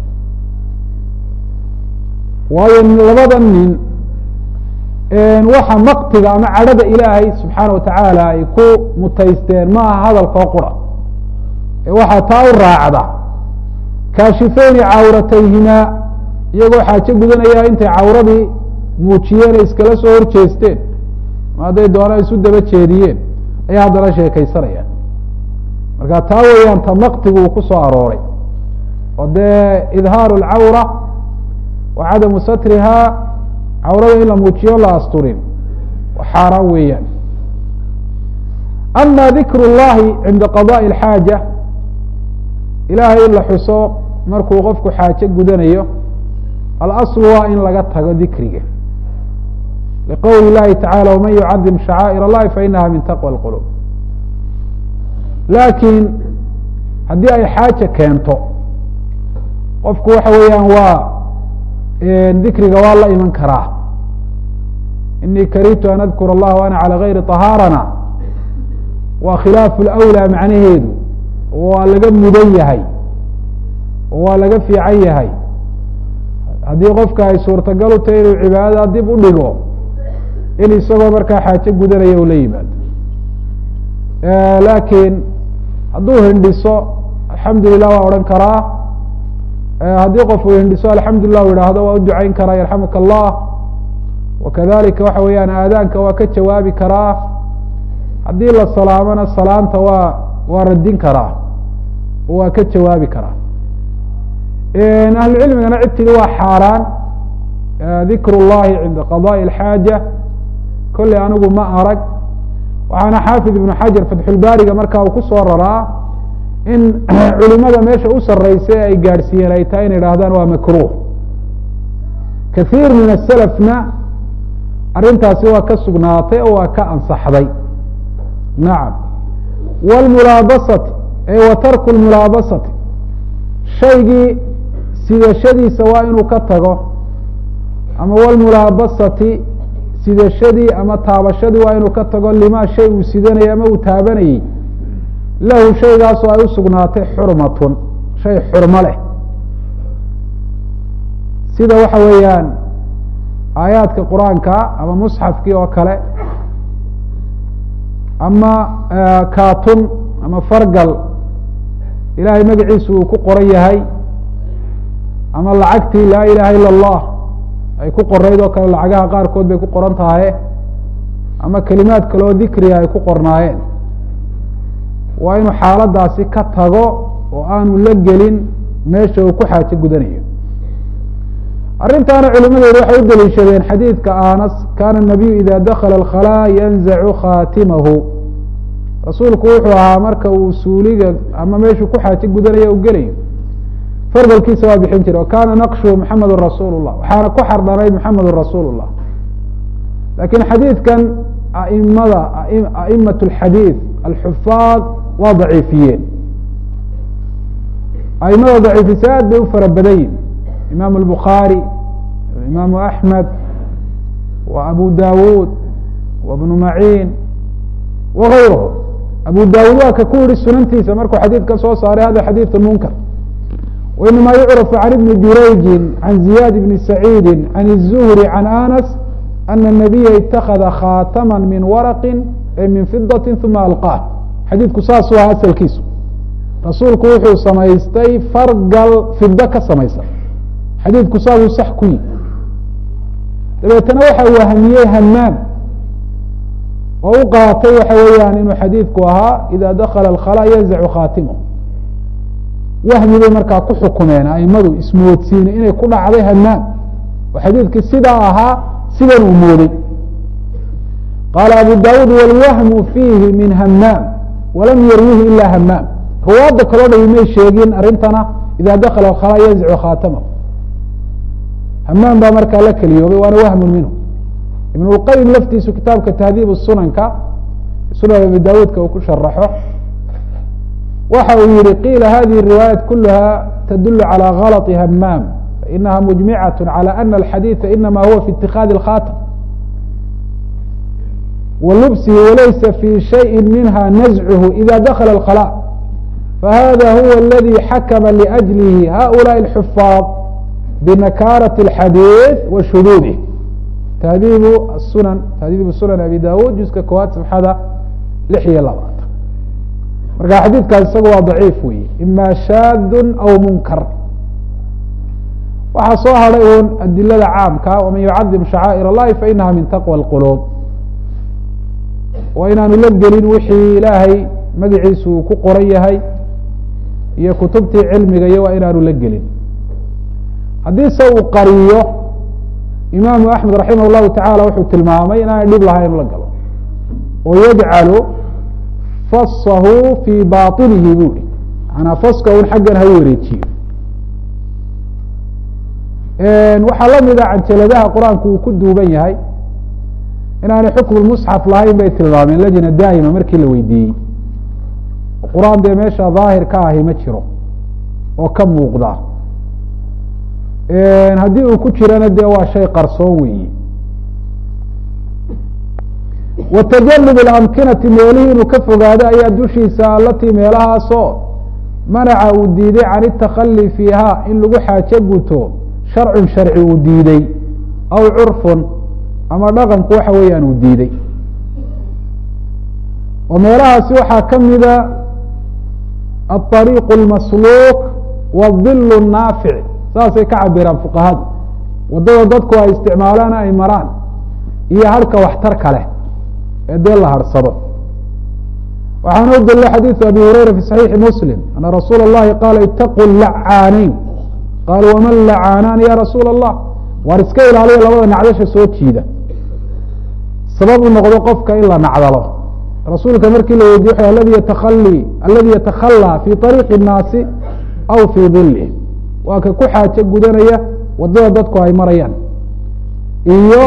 waayo labada nin waxa maktiga ama cadhada ilaahay subxaana watacaala ay ku mutaysteen ma aha hadalkoo qura ee waxaa taa u raacda kaashifeyni cawratayhimaa iyagoo xaajo gudanaya intay cawradii muujiyeen ay iskala soo horjeesteen ma hadday doonaan isu daba jeediyeen ayaa haddana sheekaysanayaan marka taa weeyaan ta maktigu uu ku soo arooray oo dee idhaaru alcawra wa cadamu satrihaa cawrada in la muujiyo la asturin xaaraan weeyaan ama dikru اllahi cinda qadaءi اlxaaja ilahay in la xuso markuu qofku xaajo gudanayo alasl waa in laga tago dikriga liqowli اllahi tacalى wman yucadim shacaa'ir اllahi fainaha min taqwى اlqulub laakiin haddii ay xaaja keento qofku waxa weeyaan waa dikriga waa la iman karaa inii karihtu an adkura allah wa ana calى gayri طahaarana waa khilaafu اlأwlى macnaheedu waa laga mudan yahay waa laga fiican yahay haddii qofka ay suurtagal u tahay inuu cibaadada dib u dhigo in isagoo markaa xaajo gudanaya u la yimaado laakiin hadduu hindhiso alxamdu lilah waa odhan karaa haddii qof uu hindhiso alxamdulilah u idhaahdo waa u ducayn karaa yarxamuka allah wakadalika waxa weeyaan aadaanka waa ka jawaabi karaa haddii la salaamona salaanta waa waa radin karaa waa ka jawaabi karaa ahlucilmigana cid tidi waa xaaraan dikr اllahi cinda qadaءi اlxaaja kolley anigu ma arag waxaana xaafid ibnu xajar fatxulbaariga marka uu ku soo raraa in culimada meesha u sareysa ay gaadhsiiyeen ay tahay in idhaahdaan waa makruh kathiir min aselafna arrintaasi waa ka sugnaatay oo waa ka ansaxday nacam wlmulaabasati wa tarku lmulaabasati shaygii sidashadiisa waa inuu ka tago ama wlmulaabasati sidashadii ama taabashadii waa inuu ka tago limaa shay uu sidanayay ama uu taabanayey lahu shaygaasoo ay u sugnaatay xurmatun shay xurmo leh sida waxa weeyaan aayaadka qur-aanka ama musxafkii oo kale ama katun ama fargal ilahay magaciisu uu ku qoran yahay ama lacagtii laa ilaha ila اllah ay ku qorayd oo kale lacagaha qaarkood bay ku qoran tahaye ama kelimaad kaleoo dikriga ay ku qornaayeen waa inuu xaaladaasi ka tago oo aanu la gelin meesha uu ku xaajo gudanayo arrintaana culimadeedu waxay u daliishadeen xadiidka anas kana nabiyu ida dakala alkhalaa yanzacu khatimahu rasuulku wuxuu ahaa marka uu suuliga ama meeshuu ku xaajo gudanaya u gelayo fargalkiisa waa bixin jiray kana naqshu maxamedun rasuul llah waxaana ku xardhanayd maxamedun rasuul llah lakin xadiidkan aimada aimat alxadiid alxufaad waa daciifiyeen aimada daciifisa aad bay u fara badan yihin imam الbukhaarي imaamu axmed wa abu dawud wa bnu maciin wagayruhu abu dawud waa ka ku yihi sunantiisa markuu xadiidka soo saaray hada xadiiث munkar wainama yucraf can ibni jurayji can ziyad bni saciidi can الzuhri can anas ana الnabiya itakada khatama min waraqi min fidaةi uma alqaah xadiidku saasuu aha asalkiisu rasuulku wuxuu samaystay fargal fido ka samaysan xadiidku saasuu sax ku yihi dabeetana waxa wahmiyey hamaam oo u qaatay waxa weeyaan inuu xadiidku ahaa ida dakala alkhalaa yanzacu khaatimahu wahmi bay markaa ku xukumeen aimadu ismoodsiine inay ku dhacday hamaam oo xadiidkii sidaa ahaa sidan uu mooday qaala abu daawuud wاlwahmu fiihi min hamaam walam yarwihi ila hamaam ruwaadda kaloo dhami may sheegin arrintana ida dakala khalaa yanzicu khaatama hamaam baa markaa la keliyoobay waana wahmu minhu ibn اlqayim laftiisu kitaabka tahdiib sunanka sunan abi daawuudka uu ku sharaxo waxa uu yihi qiila hadihi riwaayaat kulaha tadul calى galط hamaam fainaha mujmicaة calى ana alxadiiثa inama huwa fi اtikadi اkhaatm wa lubsihi walaysa fi shayءi minha nazchu ida dakla اkhlا fahada huwa اladi xakma liأjlihi haؤulaءi الxufaad binakaraة الxadiiث wa shuduudih tahdiibu sunan tahdiibu sunan abi dawud juska koowaad sabxada lix iyo labaatan marka xadiidkaas isaga waa daciif wey ima shaadu aw munkar waxaa soo hadhay un adilada caamka waman yucadim shacaa'ir اllahi fainaha min taqwى اlquluub waa inaanu la gelin wixii ilaahay magaciisu uu ku qoran yahay iyo kutubtii cilmiga iyo waa inaanu la gelin haddiise uu qariyo imaamu axmed raximah اllahu tacala wuxuu tilmaamay inaanay dhib lahayn la galo oo yajcalu fasahu fii baطinihi bu i manaa faska un xaggan ha wareejiyo waxaa lamid a canjaladaha qur-aanku uu ku duuban yahay inaanay xukmu musxaf lahayn bay tilmaameen lajna daa'ima markii la weydiiyey qur-aan dee meesha daahir ka ahi ma jiro oo ka muuqda haddii uu ku jirana dee waa shay qarsoon weeye wa tajanub اlamkinati meelihii inuu ka fogaado ayaa dushiisa alatii meelahaasoo manaca uu diiday can itakali fiiha in lagu xaajo guto sharcun sharci uu diiday aw curfun ama dhaqanku waxa weeyaan uu diiday oo meelahaasi waxaa ka mida aلطariiq اlmasluuq wاdil الnaafic saasay ka cabiraan fuqahadu waddada dadku ay isticmaalaan ay maraan iyo harhka waxtarka leh ee dee la harhsado waxaana u dalila xadiiثu abi hurayra fi صaxiixi muslim ana rasuula اllahi qaala itaquu lacaanayn qaalu waman lacaanaan ya rasuula allah waar iska ilaaliya labada nacdasha soo jiida sabab u noqdo qofka in la nacdalo rasuulka markii la weydiye aladi yatakali aladi yatakhalى fi طariiqi الnaasi aw fii dilih waa ka ku xaajo gudanaya waddada dadku ay marayaan iyo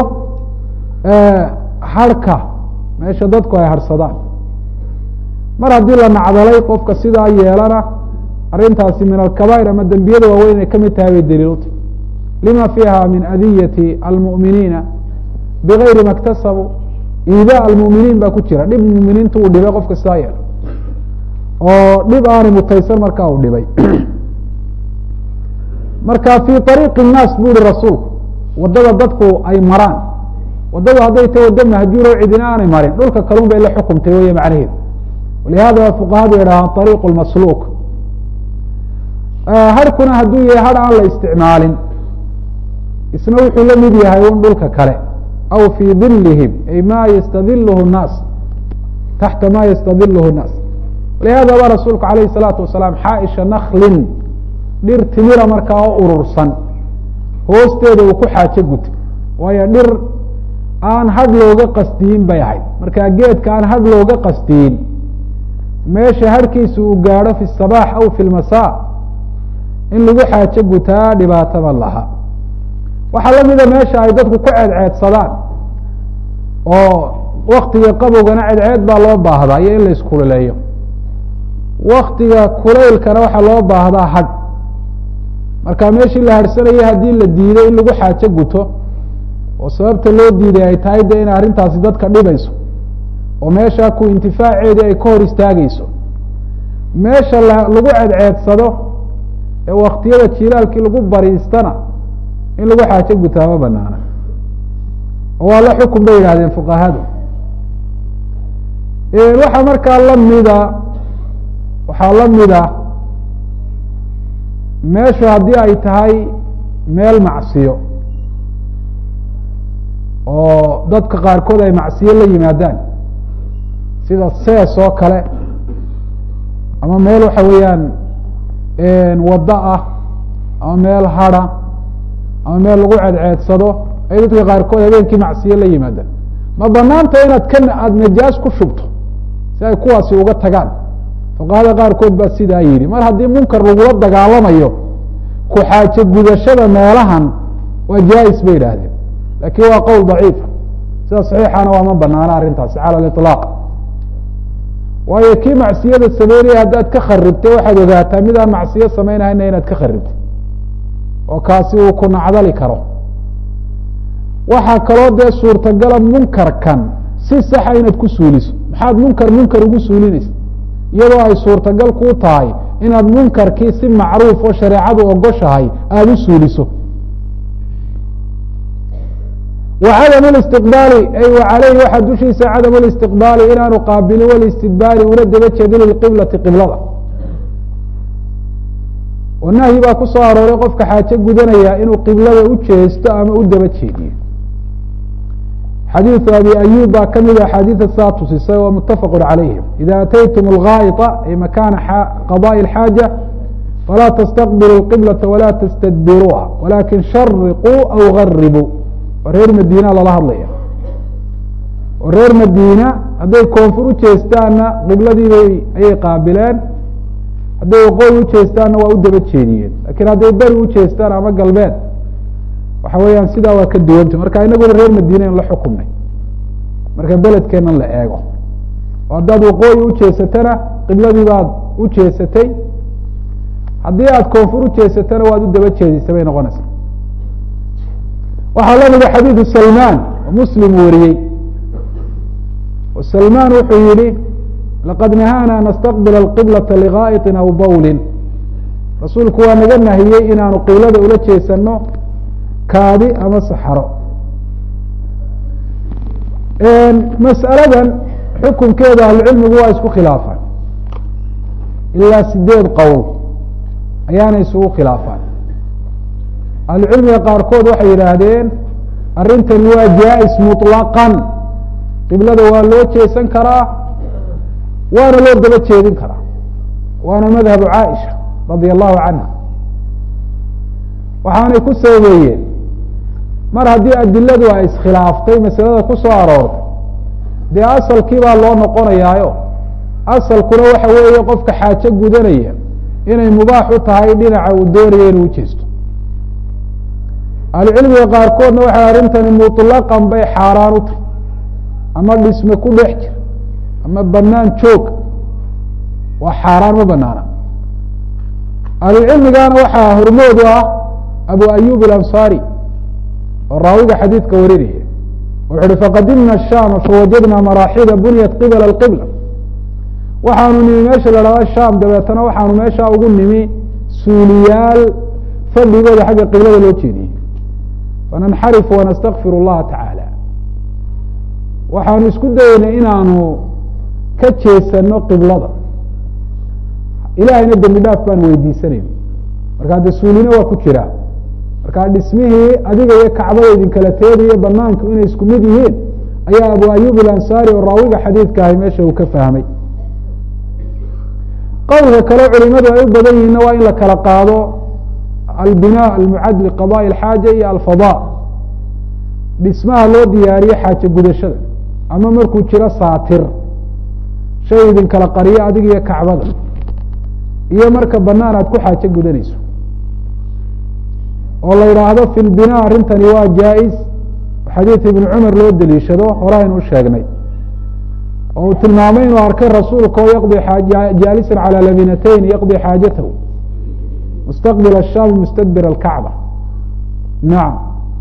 harhka meesha dadku ay harhsadaan mar haddii la nacdalay qofka sidaa yeelana arrintaasi min alkabaa'ir ama dembiyada waaweyn inay kamid tahay bay daliiluta lima fiiha min adiyati almu'miniina bigayri ma اktasabuu iida almu'miniin baa ku jira dhib muminiinta uu dhibay qofka sidaa yeela oo dhib aanay mutaysan markaa uu dhibay marka fii ariiqi الnaas bu ihi rasuulku waddada dadku ay maraan waddadu hadday ta waddo mahjuuro cidina aanay marin dhulka kalun bay la xukumtay wey macnaheedu walihada fuqahadu yidhahaan ariiq اmasluuq harhkuna hadduu yahay har aan la isticmaalin isna wuxuu la mid yahay un dhulka kale aw fii dilihim ay ma yastadilhu الnaas taxta ma yastadilhu الnaas walihada ba rasuulku alayh الsalaatu wasalaam xaaisha naklin dhir timira markaa oo urursan hoosteeda uu ku xaajo guta waayo dhir aan hadh looga qasdiyin bay ahayd markaa geedka aan hadh looga qasdiyin meesha harhkiisa uu gaadho fi الصabaax aw fi اlmasa in lagu xaajo gutaa dhibaataba laha waxaa lamida meesha ay dadku ku ceedceedsadaan oo waktiga qabowgana ceedceed baa loo baahdaa iyo in la iskululeeyo waktiga kulaylkana waxaa loo baahdaa hadh marka meeshii la harhsanayay haddii la diiday in lagu xaajo guto oo sababta loo diiday ay tahay de inay arrintaasi dadka dhibayso oo meesha ku intifaaceedii ay ka hor istaageyso meesha lagu ceedceedsado ee waktiyada jilaalkii lagu bariistana in lagu xaajo gutaa ma banaana oo waa la xukun bay yidhahdeen fuqahadu waxaa markaa lamida waxaa lamida meeshu haddii ay tahay meel macsiyo oo dadka qaarkood ay macsiyo la yimaadaan sida sees oo kale ama meel waxa weeyaan waddo ah ama meel hada ama meel lagu ceedceedsado ay dadka qaarkood habeenkii macsiyo la yimaadaan ma banaanta inaad ka aada najaas ku shubto si ay kuwaasi uga tagaan fuqahada qaarkood baa sidaa yidhi mar haddii munkar lagula dagaalamayo ku xaajo gudashada meelahan waa jaa-is bay idhaahdeen laakiin waa qowl daciifa sida saxiixana waa ma banaana arrintaasi cala aliطlaaq waayo kii macsiyada sameynaya haddaad ka kharibtay waxaad ogaataa mid aan macsiyo samaynahayna inaad ka kharibtay oo kaasi uu ku nacdali karo waxaa kaloo dee suurtagala munkarkan si saxa inaad ku suuliso maxaad munkar munkar ugu suulinaysa iyadoo ay suurtagal kuu tahay inaad munkarkii si macruuf oo shareecadu ogoshahay aada u suuliso wa cadam listiqbaali ay wa caleyhi waxaa dushiisa cadam listiqbaali inaanu qaabilin walistidbaari una daba jeedin liqiblati qiblada oo nahyi baa ku soo arooray qofka xaajo gudanaya inuu qiblada u jeesto ama u daba jeediyo xadiiثu abi ayub baa ka mida axaadiida saa tusisay oo mutafaq calayhim ida ataytum اlgaaئطa ay makana qadaءi اxaaja falaa tastaqbilu اqiblata walaa tastadbiruuha walakin shariquu aw garibuu waa reer madiina lala hadlaya oo reer madiina hadday koonfur u jeestaanna qibladiibay ayay qaabileen hadday waqooyi u jeestaanna waa u daba jeediyeen lakiin hadday beri u jeestaan ama galbeed waxa weeyaan sidaa waa ka duwanta marka inaguna reer madiina in la xukumnay marka beledkeenan la eego oo haddaad waqooyi u jeesatana qibladii baad u jeesatay haddii aad koonfur u jeesatana waad u daba jeedisay bay noqonaysaa waxaa lamida xadiidu salmaan oo muslim wariyey oo salmaan wuxuu yihi laqad nahaana an nastaqbila alqiblata ligaa'iطin aw bawlin rasuulku waa naga nahiyey inaanu qiblada ula jeesano kaadi ama saxaro mas'aladan xukunkeeda ahlucilmigu waa isku khilaafaan ilaa sideed qowl ayaana isugu khilaafaan ahlucilmiga qaarkood waxay yidhaahdeen arrintani waa jaa-is muطlaqan qiblada waa loo jeesan karaa waana loo daba jeedin karaa waana madhabu caaisha radia allahu canha waxaanay ku sababeeyeen mar haddii adiladu ay iskhilaaftay masalada ku soo aroortay dee asalkii baa loo noqonayaayo asalkuna waxa weeye qofka xaajo gudanaya inay mubaax u tahay dhinaca uu doonaya inuu ujeesto ahlucilmiga qaarkoodna waxay arrintani muطlaqan bay xaaraan u tahay ama dhisme ku dhex jira ama banaan joog waa xaaraan ma banaana ahlucilmigana waxaa hormoodu ah abu ayub alansaari oo raawiga xadiidka warinaya wuxu uhi faqadimna shaama fawajadna maraaxida bunyat qibla اqibla waxaanu nimi meesha la hahda sham dabeetana waxaanu meeshaa ugu nimi suuliyaal fadhigooda xagga qiblada loo jeediyey fananxarifu wanastakfir اllaha tacaala waxaanu isku dayeynay inaanu ka jeesano qiblada ilahayna dembi dhaaf baan weydiisanayna marka de suulina waa ku jiraa marka dhismihii adiga iyo kacbada idinkala teedayo banaanku inay isku mid yihiin ayaa abu ayub alansaari oo raawiga xadiidka ahay meesha uu ka fahmay qowlka kale culimadu ay u badan yihiinna waa in la kala qaado albina almucad liqadaءi اlxaaja iyo alfada dhismaha loo diyaariyo xaajo gudashada ama markuu jiro saatir shay idinkala qariyo adiga iyo kacbada iyo marka banaan aad ku xaajo gudanayso oo la yidhaahdo fi lbina arrintani waa jaa-is xadiid ibn cumar loo deliishado hore aynu u sheegnay oo uu tilmaamay inuu arkay rasuulka oo yaqdi jaalisan calى labinatayn yaqdi xaajatahu mustaqbil الsham mustadbir اlkacba nacam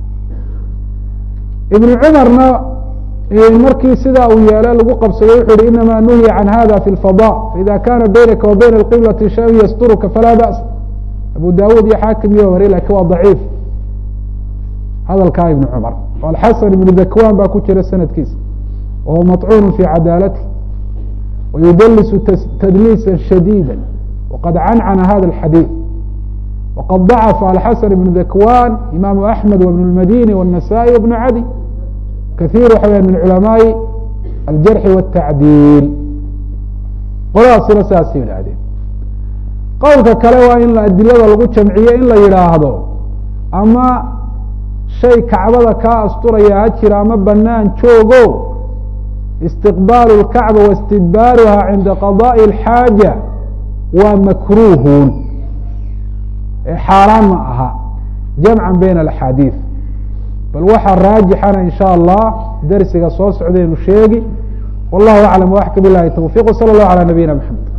ibn cumarna markii sidaa uu yeelay lagu qabsaday wuxu uhi inama nuhiya can hada fi اlfadاء faida kana baynaka wa bayna اqiblati shay yasturuka falaa ba's abu dawud iyo xaakim iyo wari lakin waa daciif hadalkaa ibn cumar alxasan ibnu dakwan baa ku jira sanadkiisa wahuwa maطcuun fi cadaalati wayudlisu tadliisa shadيida waqad cancana hada اxadiiث waqad ضacfa alxasan ibnu dakwan imaamu axmed wbn اlmadini wالnasaئي wbn cadi kaثيir waxa weya min culamaai aljarxi wالtacdiil qoladaasina saasay yidhaahdeen qowlka kale waa in adilada lagu jamciyo in la yidhaahdo ama shay kacbada kaa asturaya ha jira ama banaan joogo istiqbaalu اlkacba waistidbaaruha cinda qadaءi اlxaaja waa makruuhun xaaraan ma aha jamcan bayna alaxaadiid bal waxaa raajixana in sha allah darsiga soo socdaynu sheegi wallahu aclam waxka bilahi towfiq wsala اllahu alى nabiyina mxamed